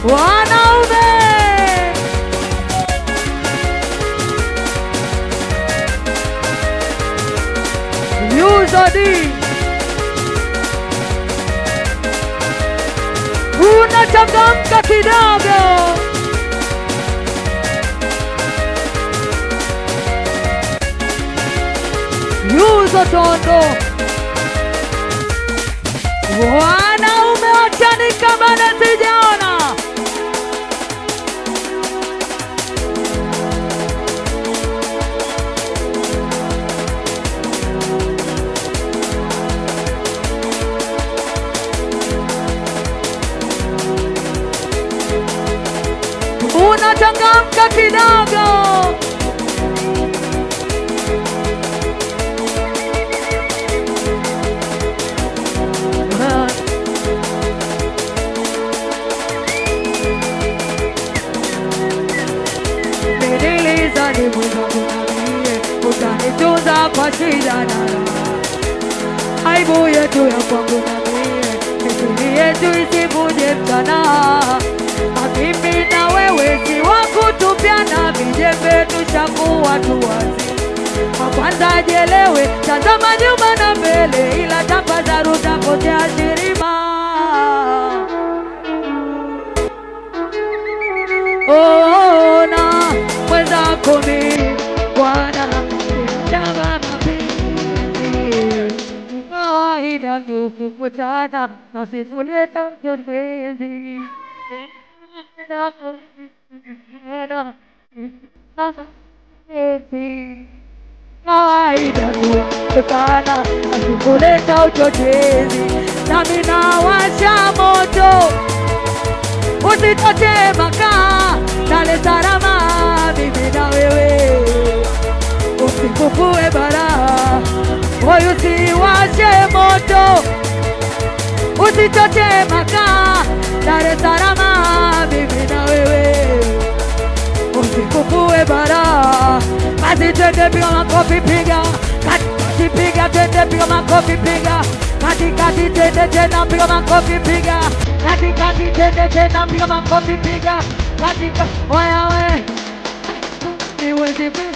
wanaume Yuzadi unachangamka kidogo Yuzo Tondo wanaume wachanika bado sijaona unachangamka kidogo Nililiza ni mwenzangu nambie, utanitunza kwa shida na raha. Aibu yetu ya kwangu nambie, mithili yetu isivunje mchana. Mimi na wewe si wa kutupiana, vijembe tushakuwa tu wazima. Kwa kwanza jelewe, tazama nyuma na mbele, ila tafadhali utapotea shirima. ona mwenzako mi Bwana chama mapenzi kawaida kukutana na sisuleta mapenzi kawaida kukutana na sikuleta uchochezi nami nawasha moto usitote makaa Dar es Salaam, mimi na wewe, usikufue bara, moyo usiwashe moto, usitote makaa Dar es Salaam, mimi na wewe, usikufue bara, basi twende piga makofi, piga kati, piga twende piga makofi, piga katikati, twende tena piga makofi, piga katikati, twende tena piga makofi, piga katika waya we niwezi pe-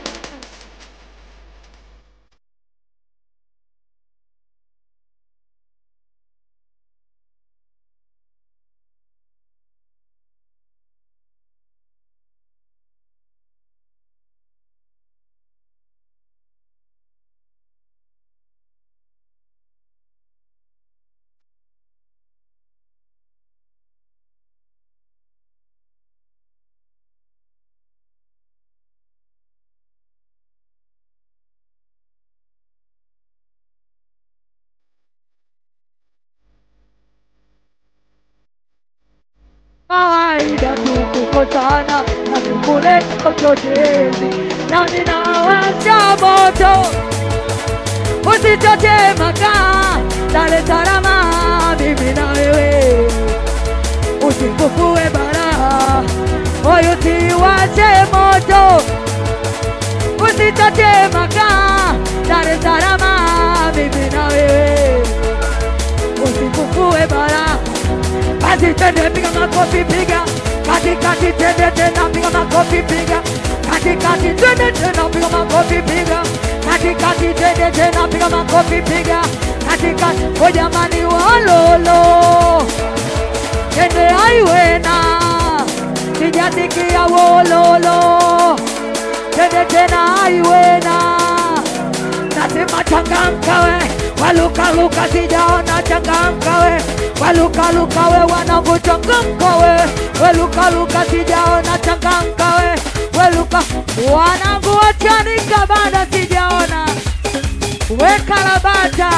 kawaida tu kukutana na kukuleta uchochezi, na ninawasha moto, usitote makaa Dar es Salaam, mimi na wewe, usikufue bara, moyo usiwashe moto, usitote makaa Dar es Salaam, mimi na wewe, usikufue bara basi twende piga makofi piga katikati twende tena piga makofi piga katikati twende tena piga makofi piga katikati twende tena piga makofi piga katikati o jamani walolo twende aiwena sijasikia wololo twende tena aiwena nasema changamka we walukaluka sijaona changamka we walukaluka we wanangu changamka we welukaluka sijaona changamka we weluka wanangu wachanika bado sijaona we karabata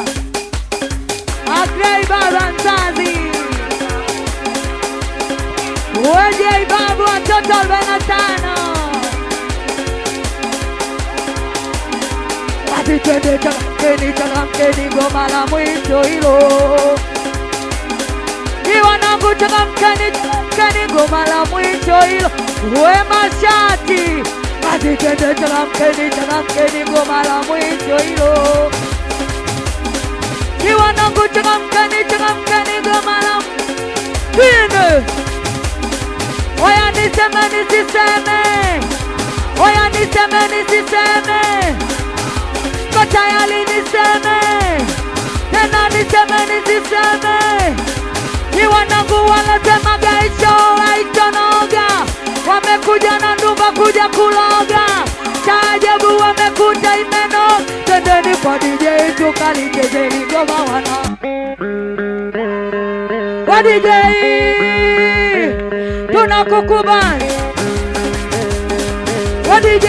agrei baba mzazi wejei babu watoto arobaini na tano basi twende changamkeni, changamkeni, goma la mwisho hilo. Iwanangu changamkeni, changamkeni, goma la mwisho hilo. We mashati, basi twende changamkeni, changamkeni, goma la mwisho hilo. Iwanangu changamkeni, changamkeni, goma la twende niseme nisiseme, oya niseme nisiseme, ko tayari niseme tena, niseme nisiseme, ni wanangu wanasema gaisho haitonoga, wamekuja na ndumba kuja kuloga, taajabu wamekuta imeno, tendeni kwa DJ tukalichezeni ngoma wana wa DJ tunakukubali wa DJ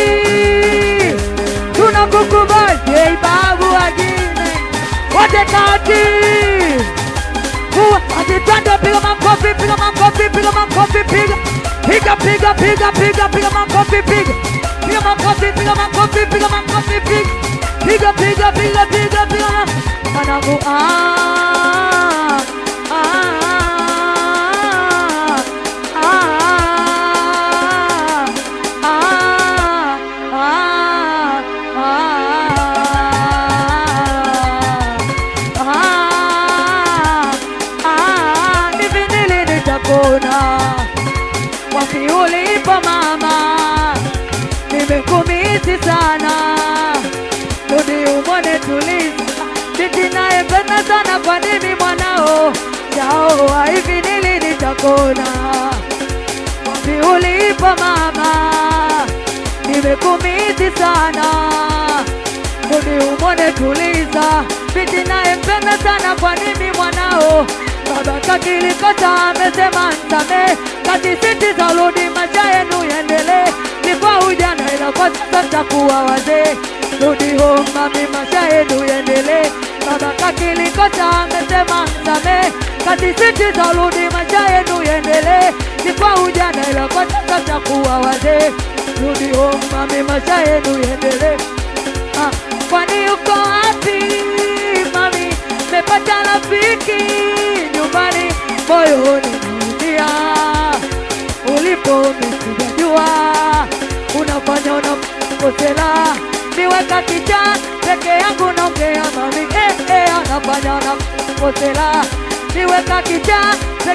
tunakukubali J babu wagine wote kati kuwa atitando piga makofi piga makofi piga makofi piga piga piga piga piga piga makofi piga piga makofi piga makofi piga makofi piga piga piga piga piga piga mwanangu ah ah hivi nili nitapona wapi ulipo mama nimekumisi sana rudi umone tulisa binti nayependa sana kwa nini mwanao jaoa hivi nili nitakona wapi ulipo mama nimekumisi sana rudi umone tuliza binti nayempenda sana kwa nini mwanao baba kakilikosa amesema nsame kati siti za rudi maisha yenu yendele ni kwa ujana ila kwa sasa mtakuwa wazee rudi home mami maisha yenu yendele baba kakilikosa amesema nsame kati siti za rudi maisha yenu yendele ni kwa ujana ila kwa sasa mtakuwa wazee rudi home mami maisha yenu yendele Ah, kwani uko wapi mami? Mepata rafiki nyumbani, moyoni naumia. Ulipo misijajua, unafanya unakosela, niweka kicha peke yangu naongea mami, eh, eh, anafanya unakosela, niweka kicha peke